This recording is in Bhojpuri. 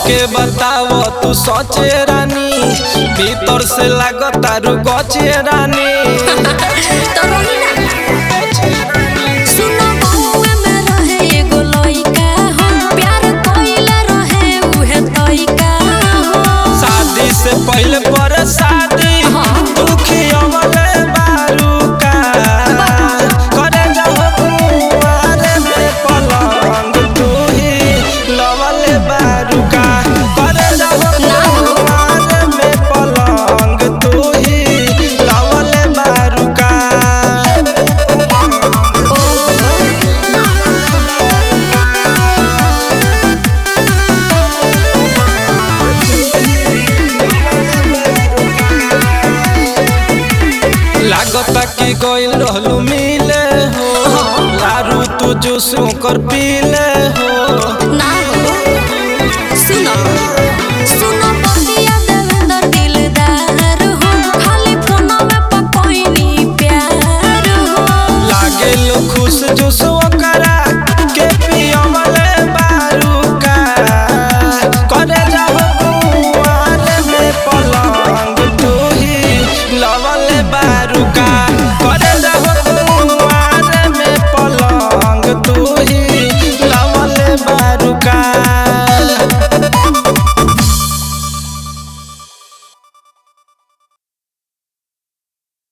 हमके बताव तू सोचे रानी भीतर से लागता रू गचे रानी तो रही ना सुनो बहुए में रहे एगो लइका हो प्यार कइले रहे उहे तइका हो शादी से पहले पर शादी तू खियवले बारू का करे जाओ कुंवारे में पलंग तू ही लवले बारू का करे जाओ कुंवारे में पलंग तू ही लवले बारू का लागता कि गइल रहलू मिले हो लारू तू जूस कर पीले हो ना हो सुनो सुनो बतिया देवेंद्र दिलदार हो खाली फोनवे पर कोइनी प्यार हो लागे लो खुश जूस